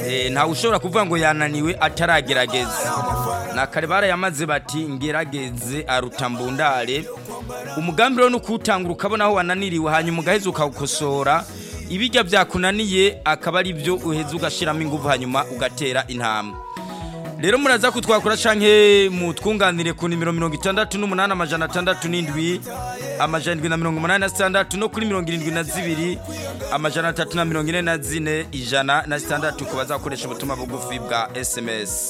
Eh, ntawe ushobora kuvuga ngo yananiwe ataragerageza na kare barayamaze bati ngerageze aruta mbundare umugambi rero ni ukuwutangura ukabona aho wananiriwe hanyuma ugaheza ukawukosora ibijya byakunaniye akaba ari byo uheza ugashyiramo ingufu hanyuma ugatera intambwe rero muraza kutwakura canke mutwunganire ku nimero mirongo itandatu n'umunani amajana atandatu n'indwi amajana indwi na mirongo umunani na sitandatu no kuri mirongo irindwi na zibiri amajana atatu na mirongo ine na zine ijana na sitandatu ku bazakoresha ubutumwa bugufi bwa sms